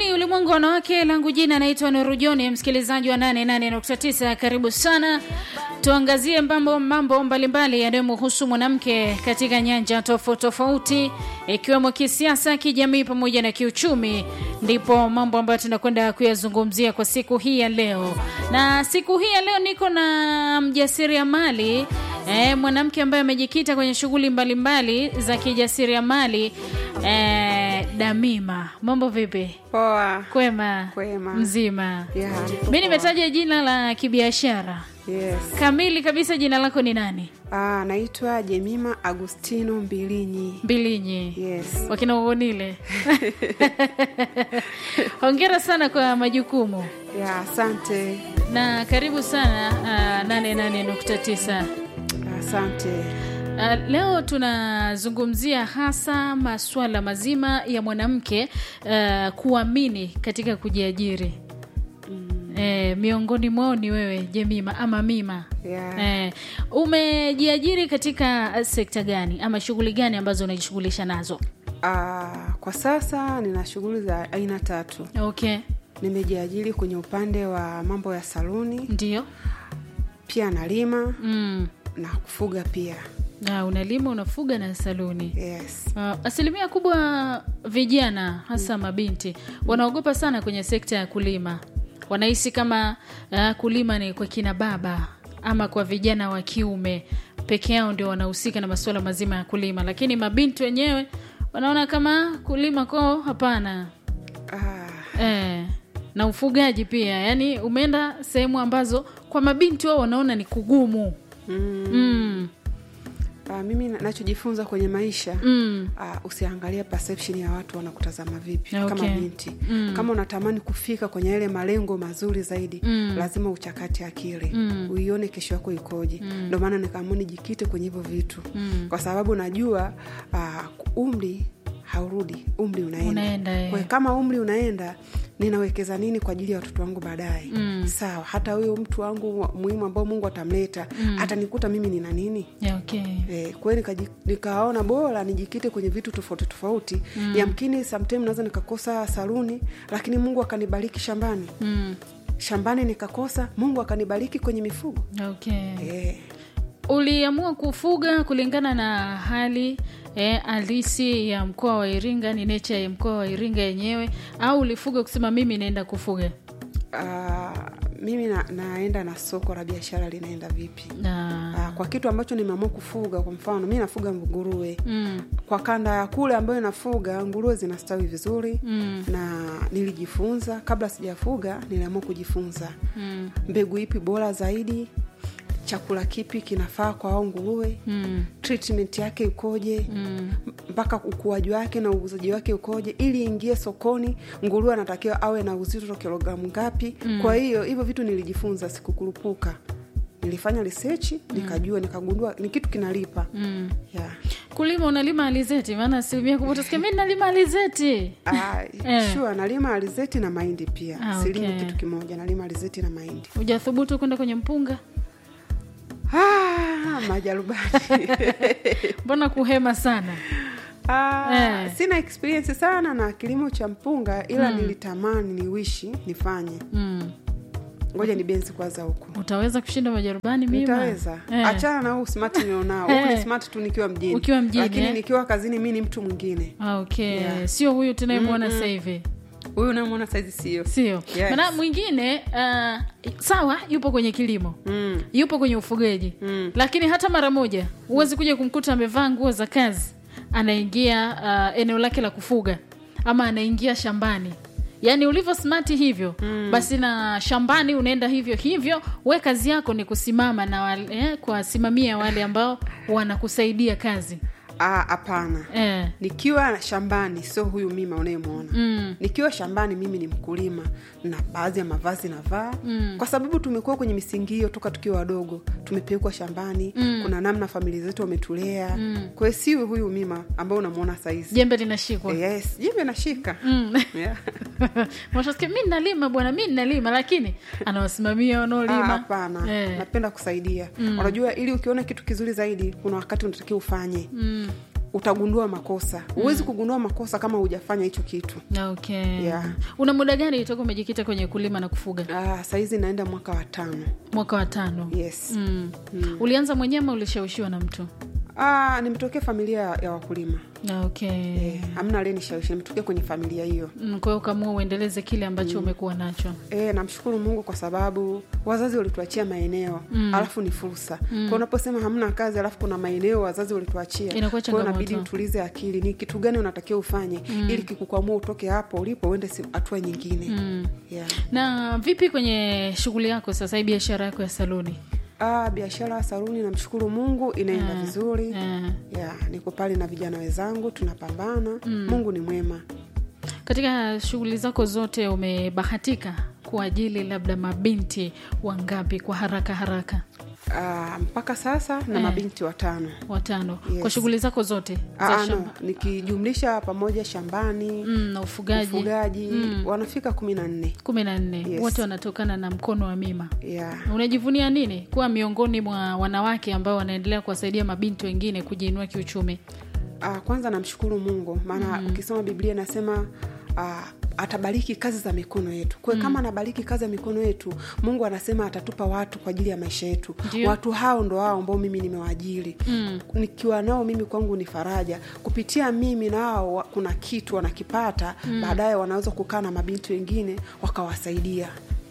ni ulimwengu wa wanawake langu jina naitwa nurujoni msikilizaji wa 88.9 karibu sana tuangazie mambo mambo mbalimbali yanayomhusu mwanamke katika nyanja tofauti tofauti ikiwemo kisiasa kijamii pamoja na kiuchumi ndipo mambo ambayo tunakwenda kuyazungumzia kwa siku hii ya leo na siku hii ya leo niko na mjasiriamali e, mwanamke ambaye amejikita kwenye shughuli mbalimbali za kijasiriamali e, damima mambo vipi Poa. kwema Kwema. mzima Yeah, niko mi poa. nimetaja jina la kibiashara Yes. kamili kabisa jina lako ni nani Ah, naitwa Jemima Agustino Mbilinyi. mbilinyi Yes. wakina uonile hongera sana kwa majukumu Ya, asante. na karibu sana uh, 88.9 Asante. Uh, leo tunazungumzia hasa masuala mazima ya mwanamke uh, kuamini katika kujiajiri mm. eh, miongoni mwao ni wewe jemima ama mima Yeah. eh, umejiajiri katika sekta gani ama shughuli gani ambazo unajishughulisha nazo Ah, kwa sasa nina shughuli za aina tatu. okay Nimejiajiri kwenye upande wa mambo ya saluni, ndio pia nalima mm. na kufuga pia. na unalima unafuga na saluni Yes. Uh, asilimia kubwa vijana hasa mabinti wanaogopa sana kwenye sekta ya kulima wanahisi kama uh, kulima ni kwa kina baba ama kwa vijana wa kiume peke yao ndio wanahusika na masuala mazima ya kulima lakini mabinti wenyewe wanaona kama kulima kwao hapana Ah, eh, na ufugaji pia yaani umeenda sehemu ambazo kwa mabinti wao wanaona ni kugumu mm, mm, ah, mimi na- nachojifunza kwenye maisha mm, uh, usiangalie perception ya watu wanakutazama vipi Okay. kama binti Mm. kama unatamani kufika kwenye yale malengo mazuri zaidi Mm. lazima uchakate akili Mm. uione kesho yako ikoje ndio maana nikaamua nijikite kwenye hivyo vitu Mm. kwa sababu najua uh, umri haurudi umri unaenda, Unaenda, eh. Kwa hiyo kama umri unaenda ninawekeza nini kwa ajili ya watoto wangu baadaye Mm. sawa hata huyo mtu wangu wa- muhimu ambao mungu atamleta atanikuta mimi nina nini yeah, okay. Eh, kwa hiyo nikaji- nikaona bora nijikite kwenye vitu tofauti tofauti mm. yamkini sometime naweza nikakosa saluni lakini mungu akanibariki shambani Mm. shambani nikakosa mungu akanibariki kwenye mifugo okay. eh, uliamua kufuga kulingana na hali eh, halisi ya mkoa wa iringa ni necha ya mkoa wa iringa yenyewe au ulifuga kusema mimi naenda kufuga uh, mimi na, naenda na soko la biashara linaenda vipi na uh, kwa kitu ambacho nimeamua kufuga kwa mfano mi nafuga nguruwe mm, kwa kanda ya kule ambayo nafuga nguruwe zinastawi vizuri mm, na nilijifunza kabla sijafuga niliamua kujifunza mm, mbegu ipi bora zaidi chakula kipi kinafaa kwa ao nguruwe mm, treatment yake ikoje mm. mpaka ukuaji wake na uuzaji wake ukoje ili ingie sokoni nguruwe anatakiwa awe na uzito kilogramu ngapi mm. kwa hiyo hivyo vitu nilijifunza sikukurupuka nilifanya research nikajua nikagundua ni kitu kinalipa Mm. yeah. kulima unalima alizeti maana asilimia kubwa utasikia mi nalima alizeti Ah, Eh. sure nalima alizeti na mahindi pia Ah, silimi okay. kitu kimoja nalima alizeti na mahindi hujathubutu kwenda kwenye mpunga ah, majarubani mbona kuhema sana Ah, Eh. sina experience sana na kilimo cha mpunga ila nilitamani niwishi nifanye mm. ngoja ni benzi kwanza huku utaweza kushinda majarubani mima nitaweza Eh. achana na huu smart nilionao huu ni Eh. smart tu nikiwa mjini Ukiwa mjini, lakini eh. nikiwa kazini mi ni mtu mwingine Ah, okay Yeah. sio huyu tunayemwona sasa hivi huyu unamwona saizi sio sio Yes. maana mwingine uh, sawa yupo kwenye kilimo mm. yupo kwenye ufugaji Mm. lakini hata mara moja huwezi kuja kumkuta amevaa nguo za kazi anaingia uh, eneo lake la kufuga ama anaingia shambani yaani ulivyo smati hivyo mm. basi na shambani unaenda hivyo hivyo we kazi yako ni kusimama na wale, eh, kuwasimamia wale ambao wanakusaidia kazi Ah, hapana eh. nikiwa shambani sio huyu mima unayemwona mm. nikiwa shambani mimi ni mkulima na baadhi ya mavazi navaa mm. kwa sababu tumekuwa kwenye misingi hiyo toka tukiwa wadogo tumepelekwa shambani mm. kuna namna familia zetu wametulea mm. kwa hiyo siwe huyu mima ambao unamwona saizi jembe linashikwa yes jembe nashika mm. yeah. Unashasikia, mi nalima bwana mi nalima lakini anawasimamia Ah, wanaolima hapana Eh. napenda kusaidia unajua ili ukiona kitu kizuri zaidi kuna wakati unatakiwa ufanye mm. utagundua makosa huwezi kugundua makosa kama hujafanya hicho kitu okay Yeah. una muda gani toka umejikita kwenye kulima na kufuga ah, sahizi naenda mwaka wa tano mwaka wa tano yes mm. ulianza mwenyewe ama ulishawishiwa na mtu ah, nimetokea familia ya wakulima okay Eh, hamna aliyenishawishi nimetokea kwenye familia hiyo Mm, kwa hiyo ukaamua uendeleze kile ambacho umekuwa nacho E, namshukuru Mungu kwa sababu wazazi walituachia maeneo mm. alafu ni fursa mm. kwa unaposema hamna kazi alafu kuna maeneo wazazi walituachia Inakuwa Kwa hiyo inabidi changamoto. utulize akili ni kitu gani unatakiwa ufanye mm. ili kikukwamua utoke hapo ulipo uende si- hatua nyingine mm. yeah. na vipi kwenye shughuli yako sasa hii biashara yako ya saluni ah, biashara ya saluni namshukuru Mungu inaenda vizuri Eh, yeah, niko pale na vijana wenzangu tunapambana mm. Mungu ni mwema katika shughuli zako zote umebahatika kuajili labda mabinti wangapi kwa haraka haraka ah, mpaka sasa na Eh. mabinti watano watano Yes. kwa shughuli zako zote za Ah, no, shamba nikijumlisha pamoja shambani mm, na ufugaji ufugaji wanafika kumi na nne kumi na nne Yes. wote wanatokana na mkono wa mima yeah. unajivunia nini kuwa miongoni mwa wanawake ambao wanaendelea kuwasaidia mabinti wengine kujiinua kiuchumi Ah, kwanza namshukuru mungu maana ukisoma biblia inasema ah, atabariki kazi za mikono yetu kwa hiyo kama anabariki kazi ya mikono yetu mungu anasema atatupa watu kwa ajili ya maisha yetu Ndio. watu hao ndo hao ambao mimi nimewaajiri Mm. nikiwa nao mimi kwangu ni faraja kupitia mimi nao wa- kuna kitu wanakipata baadaye wanaweza kukaa na mabinti wengine wakawasaidia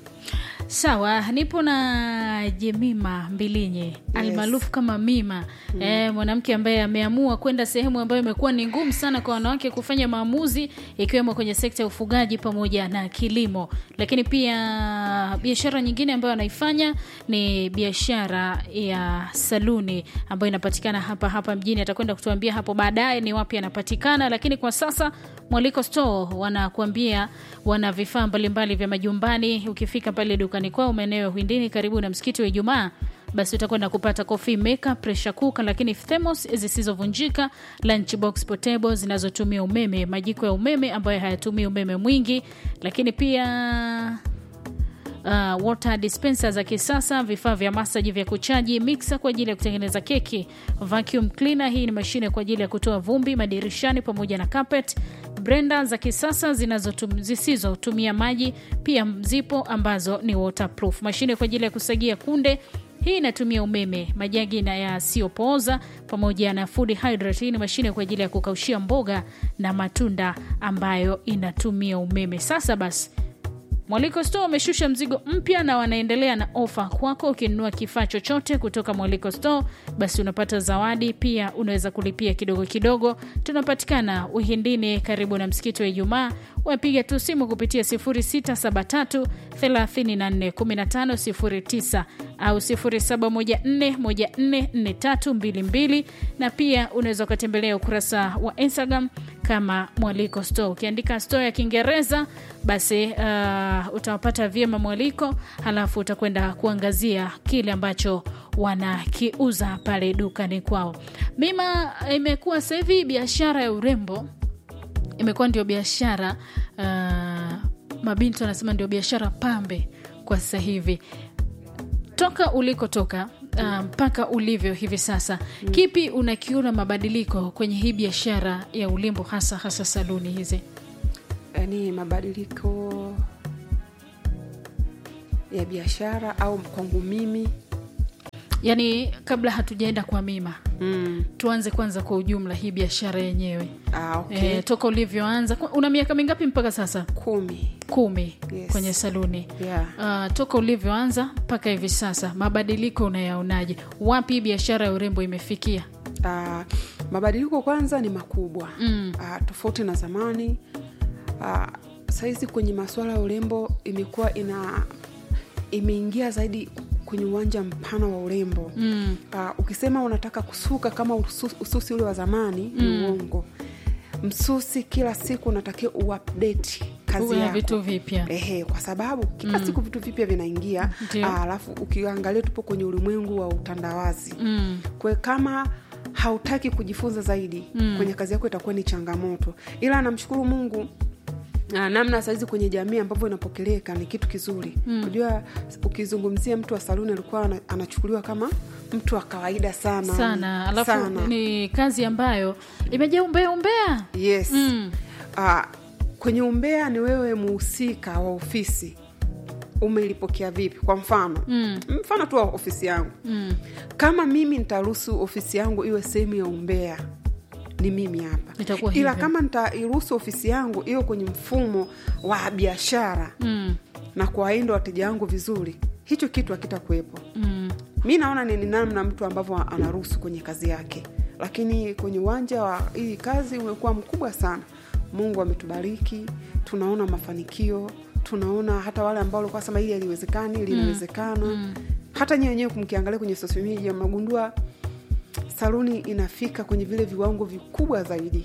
sawa nipo na jemima mbilinye almaarufu kama mima mm. e, mwanamke ambaye ameamua kwenda sehemu ambayo imekuwa ni ngumu sana kwa wanawake kufanya maamuzi ikiwemo kwenye sekta ya ufugaji pamoja na kilimo lakini pia biashara nyingine ambayo anaifanya ni biashara ya saluni ambayo inapatikana hapa hapa mjini atakwenda kutuambia hapo baadaye ni wapi anapatikana lakini kwa sasa mwaliko store wanakuambia wana vifaa mbalimbali vya majumbani ukifika pale dukani kwao maeneo ya Uhindini karibu na msikiti wa Ijumaa basi utakwenda kupata coffee maker, pressure cooker, lakini thermos zisizovunjika, lunch box portable zinazotumia umeme, majiko ya umeme ambayo hayatumii umeme mwingi, lakini pia uh, water dispenser za kisasa, vifaa vya masaji vya kuchaji, mixer kwa ajili ya kutengeneza keki, vacuum cleaner, hii ni mashine kwa ajili ya kutoa vumbi madirishani pamoja na carpet, blender za kisasa zinazotum- zisizotumia maji, pia zipo ambazo ni waterproof, mashine kwa ajili ya kusagia kunde hii inatumia umeme, majagi na yasiyopooza pamoja na food hydrate. Hii ni mashine kwa ajili ya kukaushia mboga na matunda ambayo inatumia umeme. Sasa basi Mwaliko Store wameshusha mzigo mpya na wanaendelea na ofa kwako. Ukinunua kifaa chochote kutoka Mwaliko Store, basi unapata zawadi. Pia unaweza kulipia kidogo kidogo. Tunapatikana Uhindini, karibu na msikiti wa Ijumaa. Wapiga tu simu kupitia 0673 34 15 09 au 0714 144322 na pia unaweza ukatembelea ukurasa wa Instagram kama Mwaliko Store. Ukiandika store ya Kiingereza basi uh, utawapata vyema Mwaliko, halafu utakwenda kuangazia kile ambacho wanakiuza pale dukani kwao. Mima imekuwa sasa hivi biashara ya urembo imekuwa ndio biashara uh, mabinti wanasema ndio biashara pambe kwa sasa hivi toka ulikotoka uh, mpaka ulivyo hivi sasa mm. kipi unakiona mabadiliko kwenye hii biashara ya ulimbo hasa hasa saluni hizi yaani mabadiliko ya biashara au kwangu mimi yaani kabla hatujaenda kwa mima mm. tuanze kwanza kwa ujumla hii biashara yenyewe ah, okay. e, toka ulivyoanza Kwa- una miaka mingapi mpaka sasa kumi kumi Yes. kwenye saluni yeah. Uh, toka ulivyoanza mpaka hivi sasa mabadiliko unayaonaje wapi hii biashara ya urembo imefikia Ah, mabadiliko kwanza ni makubwa mm. Ah, tofauti na zamani Ah, sahizi kwenye masuala ya urembo imekuwa ina imeingia zaidi kwenye uwanja mpana wa urembo Mm. uh, ukisema unataka kusuka kama ususi, ususi ule wa zamani ni uongo msusi kila siku unatakiwa uupdate kazi Uwe na yako vitu vipya Ehe, kwa sababu kila siku vitu vipya vinaingia Ndio. Ah, alafu ukiangalia tupo kwenye ulimwengu wa utandawazi mm. kwe kama hautaki kujifunza zaidi mm. kwenye kazi yako itakuwa ni changamoto ila namshukuru mungu Ah, namna sahizi kwenye jamii ambavyo inapokeleka ni kitu kizuri unajua ukizungumzia mtu wa saluni alikuwa ana- anachukuliwa kama mtu wa kawaida sana sana alafu sana. ni kazi ambayo imejaa umbea umbea yes Mm. Ah, kwenye umbea ni wewe muhusika wa ofisi umelipokea vipi kwa mfano Mm. mfano tu wa ofisi yangu mm. kama mimi nitaruhusu ofisi yangu iwe sehemu ya umbea ni mimi hapa Itakuwa ila hivyo. kama nitairuhusu ofisi yangu iwe kwenye mfumo wa biashara Mm. na kuwainda wateja wangu vizuri hicho kitu hakitakuwepo Mm. mi naona ni ni namna mtu ambavyo anaruhusu kwenye kazi yake lakini kwenye uwanja wa hii kazi umekuwa mkubwa sana mungu ametubariki tunaona mafanikio tunaona hata wale ambao walikuwa sema hili haliwezekani linawezekana mm. hata nyewe wenyewe mkiangalia kwenye social media mnagundua saluni inafika kwenye vile viwango vikubwa zaidi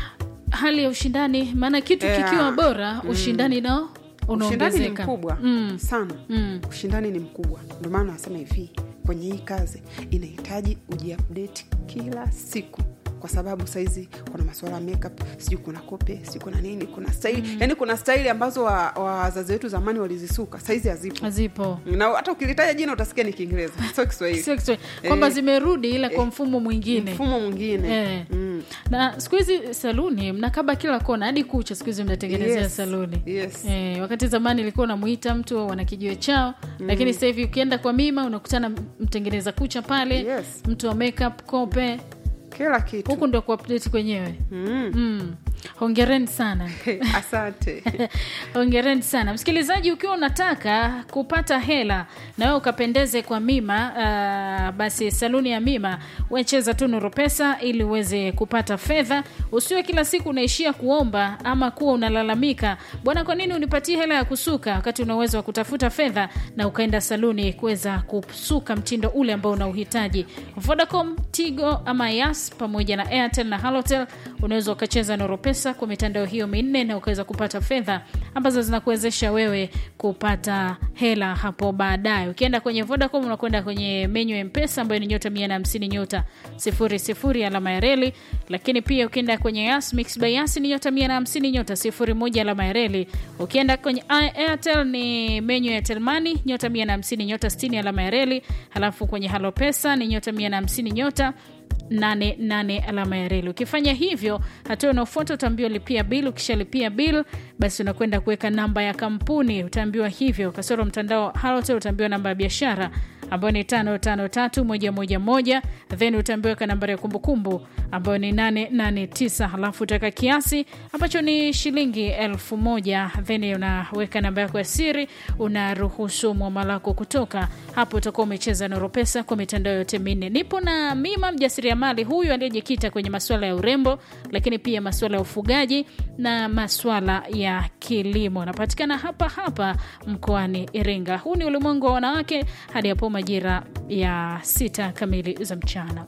hali ya ushindani maana kitu Yeah. kikiwa bora ushindani nao ushindani ni unaongezeka mkubwa mm. sana Mm. ushindani ni mkubwa ndio maana nasema hivi kwenye hii kazi inahitaji ujiupdate kila siku kwa sababu saizi kuna masuala ya makeup sijui kuna kope sijui kuna nini kuna staili mm. yani kuna staili ambazo wa- wazazi wetu zamani walizisuka saizi hazipo hazipo na hata ukilitaja jina utasikia ni kiingereza sio kiswahili Sio Kiswahili. kwamba Eh. zimerudi ila kwa mfumo mwingine mfumo mwingine Eh. mm. na siku hizi saluni mnakaba kila kona hadi kucha siku hizi mnatengenezea Yes. saluni Yes. Eh, wakati zamani ilikuwa unamuita mtu wana kijiwe chao lakini sasa hivi ukienda kwa mima unakutana mtengeneza kucha pale Yes. mtu wa makeup kope kila kitu huku ndo kuupdate kwenyewe mm. mm. hongereni sana asante hongereni sana msikilizaji ukiwa unataka kupata hela na wewe ukapendeze kwa mima uh, basi saluni ya mima wecheza tu nuru pesa ili uweze kupata fedha usiwe kila siku unaishia kuomba ama kuwa unalalamika bwana kwa nini unipatie hela ya kusuka wakati una uwezo wa kutafuta fedha na ukaenda saluni kuweza kusuka mtindo ule ambao unauhitaji vodacom tigo ama yas pamoja na airtel na halotel unaweza ukacheza nuru pesa kwa mitandao hiyo minne na ukaweza kupata fedha ambazo zinakuwezesha wewe kupata hela hapo baadaye ukienda kwenye vodacom unakwenda kwenye menyu ya mpesa ambayo ni nyota mia na hamsini nyota sifuri sifuri alama ya reli lakini pia ukienda kwenye yas mix by yas ni nyota mia na hamsini nyota sifuri moja alama ya reli ukienda kwenye airtel ni menyu ya telmani nyota mia na hamsini nyota stini alama ya reli halafu kwenye halo pesa ni nyota mia na hamsini nyota 88 alama ya reli ukifanya hivyo hatua unaofuata utaambiwa lipia bil ukishalipia bil basi unakwenda kuweka namba ya kampuni utaambiwa hivyo kasoro mtandao halotel utaambiwa namba ya biashara ambayo ni tano tano tatu moja moja moja then utaambiwa weka nambari ya kumbukumbu ambayo ni 889 halafu utaweka kiasi ambacho ni shilingi elfu moja then unaweka namba yako ya siri unaruhusu mwamala wako kutoka hapo utakuwa umecheza noro pesa kwa mitandao yote minne nipo na mima mjasiriamali huyu aliyejikita kwenye masuala ya urembo lakini pia masuala ya ufugaji na masuala ya kilimo anapatikana hapa hapa mkoani iringa huu ni ulimwengu wa wanawake hadi hapo majira ya sita kamili za mchana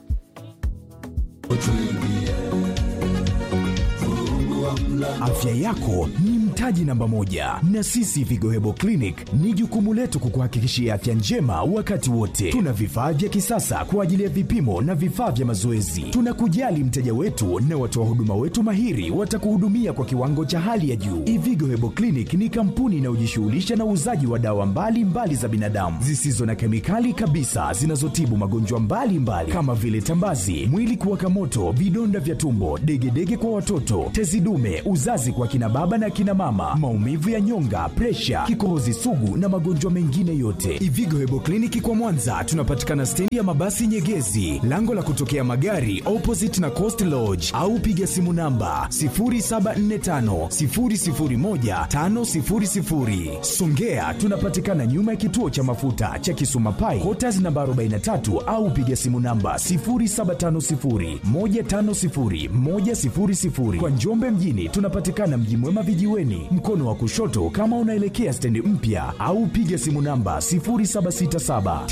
Afya yako ni mtaji namba moja, na sisi Vigohebo Clinic ni jukumu letu kukuhakikishia afya njema wakati wote. Tuna vifaa vya kisasa kwa ajili ya vipimo na vifaa vya mazoezi. Tunakujali mteja wetu na watoa huduma wetu mahiri watakuhudumia kwa kiwango cha hali ya juu. Ivigo Hebo Clinic ni kampuni inayojishughulisha na uuzaji wa dawa mbalimbali mbali za binadamu zisizo na kemikali kabisa zinazotibu magonjwa mbalimbali kama vile tambazi, mwili kuwaka moto, vidonda vya tumbo, degedege kwa watoto, tezi dume, uzazi kwa kina baba na kina mama, maumivu ya nyonga, presha, kikohozi sugu na magonjwa mengine yote. Ivigo Hebo Kliniki kwa Mwanza tunapatikana stendi ya mabasi Nyegezi, lango la kutokea magari opposite na Coast Lodge, au piga simu namba 0745 001 500. Songea tunapatikana nyuma ya kituo cha mafuta cha Kisuma Pai, Quarters namba 43 au piga simu namba 0750 150 100. Kwa Njombe mjini tunapatikana Mji Mwema vijiweni, mkono wa kushoto kama unaelekea stendi mpya, au piga simu namba 0767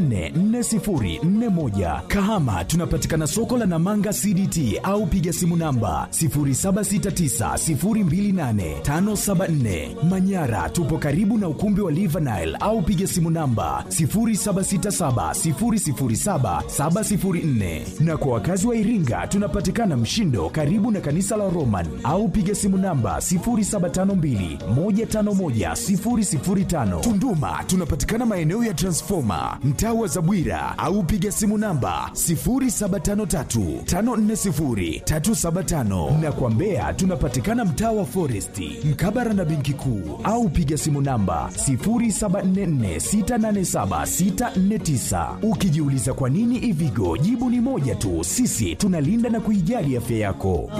944041. Kahama tunapatikana soko la Namanga CDT au piga simu namba 0769028574. Manyara tupo karibu na ukumbi wa Livanile au piga simu namba 0767007704. Na kwa wakazi wa Iringa tunapatikana Mshindo karibu na kanisa la Roman au piga simu namba 07 0752 151 005. Tunduma tunapatikana maeneo ya Transformer, mtaa wa Zabwira au piga simu namba 0753 540 375 na kwa Mbeya tunapatikana mtaa wa Foresti, mkabara na benki kuu au piga simu namba 0744687649. Ukijiuliza kwa nini Ivigo, jibu ni moja tu, sisi tunalinda na kuijali afya yako.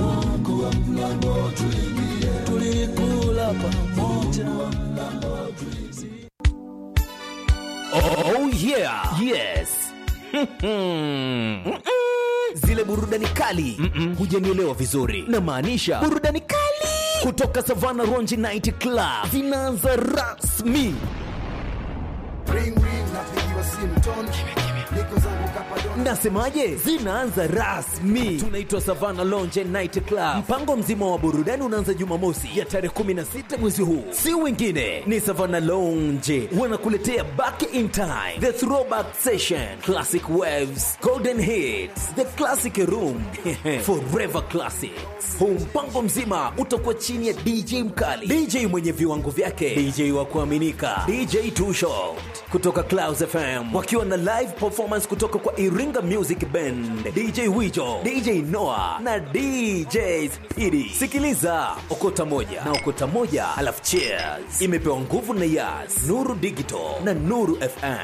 Oh yeah. Yes. Zile burudani kali hujanielewa vizuri, na maanisha burudani kali kutoka Savana Ronji Night Club zinaanza rasmi. ring ring napigiwa simu ton niko zangu kapadon Nasemaje? Zinaanza rasmi. Tunaitwa Savana Lounge Night Club. Mpango mzima wa burudani unaanza Jumamosi ya tarehe 16 mwezi huu, si wengine ni Savana Lounge wanakuletea Back in Time, The Throwback Session, Classic Waves, Golden Hits, The Classic Room, Forever Classics. Huu mpango mzima utakuwa chini ya DJ mkali, DJ mwenye viwango vyake, DJ wa kuaminika, DJ Too Short kutoka Clouds FM wakiwa na live performance kutoka kwa Iringa Music Band, DJ Wijo, DJ Noah na DJ Speedy. Sikiliza okota moja na okota moja, alafu cheers. Imepewa nguvu na Yas, Nuru Digital na Nuru FM.